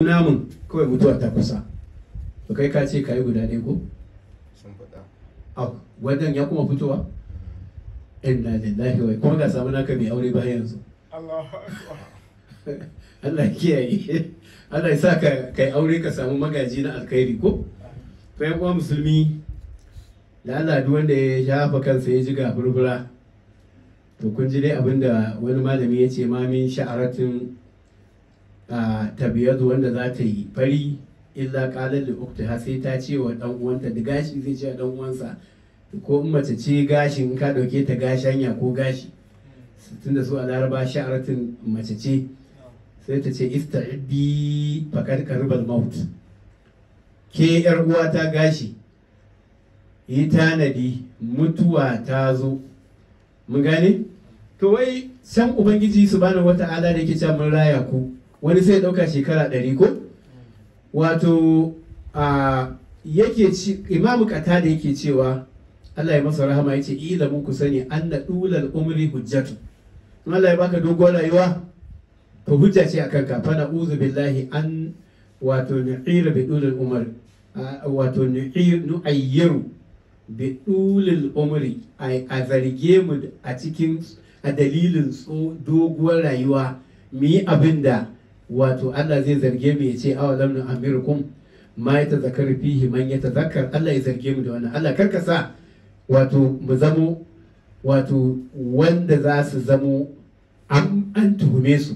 namun kawai mutuwa ta kusa to kai ka ce ka yi guda ɗaya ko sun faɗa a wannan ya kuma fitowa inna lillahi wa kuma ga samu naka mai aure ba yanzu Allahu akbar Allah ya kiyaye Allah ya sa ka kai aure ka samu magaji na alkhairi ko to yan uwa musulmi da Allah duk wanda ya shafa kansa ya ji ga furfura to kun ji dai abinda wani malami ya ce ma min sha'aratin a tabiyadu wanda za ta yi fari illa qalan li uktiha sai ta ce wa dan uwanta da gashi zai ce wa dan uwansa ko in mace ce gashin in ka dauke ta gashanya ko gashi tunda su a laraba sha'aratin mace ce sai ta ce ista'iddi faqad qaribal maut ke yar uwa ta gashi yi tanadi mutuwa ta zo mun gane to wai san ubangiji subhanahu wata'ala da yake cewa mun raya ku wani sai ɗauka shekara ɗari ko wato a yake ci imamu kata da yake cewa Allah ya masa rahama yace ilamu ku sani anna dulal umri hujjatu in Allah ya baka dogon rayuwa to hujja ce akan ka fa na'udhu billahi an wato nu'ira bi dulal umr wato nu'ir nu'ayyiru bi dulal umri a zarge mu a cikin a dalilin doguwar rayuwa mu yi abin da wato Allah zai zarge mu ya ce awa lam nu amirukum ma ya tazakkar fihi man ya tazakkar Allah ya zarge mu da wannan Allah karka sa wato mu zamo wato wanda za su zamo an an tuhume su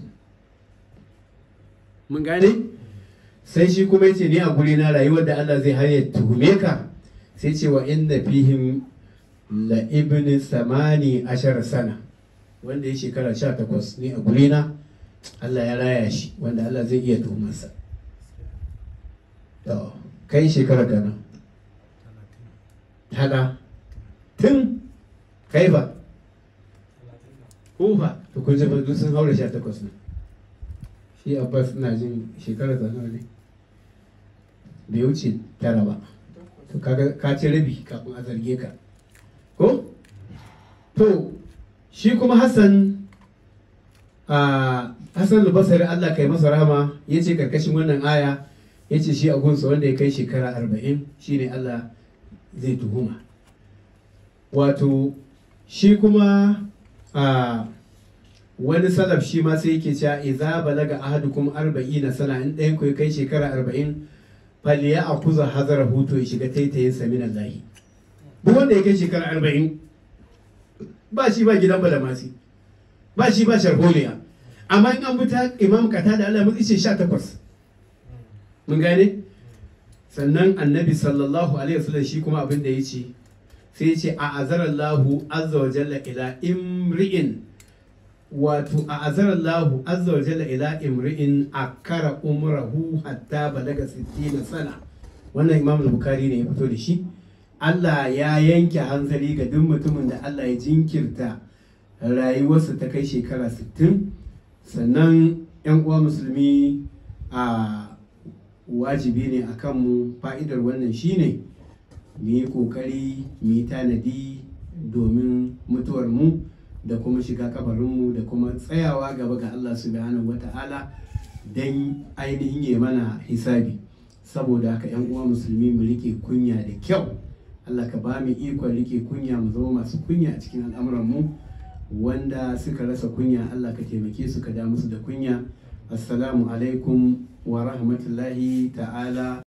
mun gane sai shi kuma yace ni a guri na rayuwar da Allah zai har ya tuhume ka sai ce wa inna fihim la ibn samani ashara sana wanda ya shekara 18 ni a guri na Allah ya raya shi wanda Allah zai iya tuhumarsa to kai shekara gana hala tun kai ba ko ba to kun ji duk sun haura sha takwas ne shi abbas ina jin shekara ta nawa ne bai wuce tara ba to kaga ka ci rabi kafin a zarge ka ko to shi kuma hassan a Hassan al-Basri Allah kai masa rahama ya ce karkashin wannan aya ya ce shi a gunsa wanda ya kai shekara arba'in shine Allah zai tuhuma wato shi kuma a wani salaf shi ma sai yake cewa idza balaga ahadukum arba'ina sana in ɗayan ku ya kai shekara arba'in faliya a kuza hazara hutu ya shiga taitayin sa min Allah duk wanda ya kai shekara arba'in ba shi ba gidan balamasi ba shi ba sharholiya amma in an buta imam kata da Allah mun ce 18 mun gane sannan annabi sallallahu alaihi wasallam shi kuma abin da yace sai yace a azarallahu azza wa jalla ila imri'in wato a azarallahu azza wa jalla ila imri'in akara umrahu hatta balaga 60 sana wannan imam al-bukhari ne ya fito da shi Allah ya yanke hanzari ga duk mutumin da Allah ya jinkirta rayuwarsa ta kai shekara 60 sannan 'yan uwa musulmi a wajibi ne a kanmu fa'idar wannan shine mu yi ƙoƙari mu yi tanadi domin mutuwar mu da kuma shiga kabarinmu da kuma tsayawa gaba ga Allah subhanahu wata'ala don ainihin ya mana hisabi saboda haka 'yan uwa musulmi mu rike kunya da kyau Allah ka ba mu ikon rike kunya mu zama masu kunya a cikin al'amuranmu mu wanda suka rasa kunya Allah ka taimake su ka da musu da kunya assalamu alaikum wa rahmatullahi ta'ala